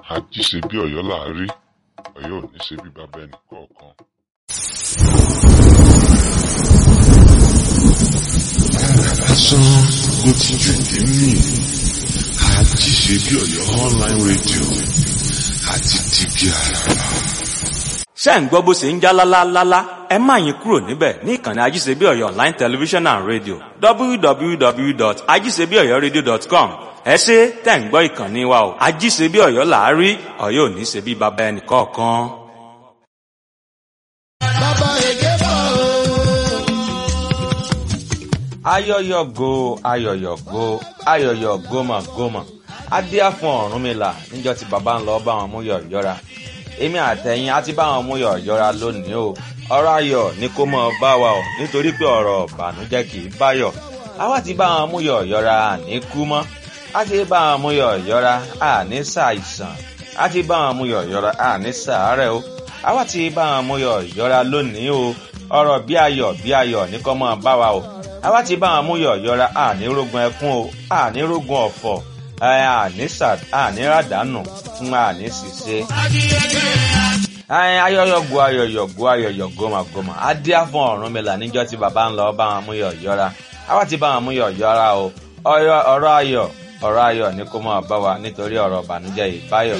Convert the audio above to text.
àjí ṣe bí ọ̀yọ́ là á rí ọ̀yọ́ ò ní ṣe bí bàbá ẹnì kọ̀ọ̀kan. lásán ló ti jù ní mí àjí ṣe bí ọ̀yọ́ online radio àti tìbí àràrà. ṣé ń gbọ́ bó ṣe ń já lálálálá ẹ má yín kúrò níbẹ̀ ní ìkànnì ajíṣebí ọ̀yọ́ online television and radio www.ajíṣebíọ̀yọ́radio.com ẹ ṣe tẹ̀ ń gbọ́ ìkànnì wa o ajíṣebí ọ̀yọ́ làárí ọ̀yọ́ ò ní ṣe bí baba ẹnì kọ̀ọ̀kan. bàbá èké bọ̀ o. ayọyọgo ayọyọgo ayọyọ gómàgómà adíá fún Ọ̀rúnmìlà níjọ́ tí baba ń lọ bá wọn mú yọ yọra èmi àtẹ̀yìn á ti bá wọn mú yọ yọra lónìí o ọ̀rọ̀ ayọ̀ ni kó mọ bá wa o nítorí pé ọ̀rọ̀ ìbànújẹ́ kì í báyọ̀ àwa ti bá wọn mú yọ yọra àní kú mọ́ á ti bá wọn mú yọ yọra àní ṣàìsàn á ti bá wọn mú yọ yọra àní ṣàárẹ̀ o àwa ti bá wọn mú yọ yọra lónìí o ọ̀rọ̀ bí ayọ̀ bí ayọ̀ ní kó mọ bá wa o àwa ti bá wọn mú yọ yọra àní rógun ẹkún o àní rógun ọ̀fọ̀ àní ràdánù fún àní ṣìṣe ayọyọgo ayọyọgo ayọyọ gómàgómà adíá fún Ọ̀rúnmìlà níjọ́ tí baba ń lọ bá wọn mú yọ yọra àwa ti bá wọn mú yọ yọra o ọ̀rọ̀ ayọ̀ ọ̀rọ̀ ayọ̀ ni kó máa bá wa nítorí ọ̀rọ̀ ìbànújẹ́ ìbáyọ.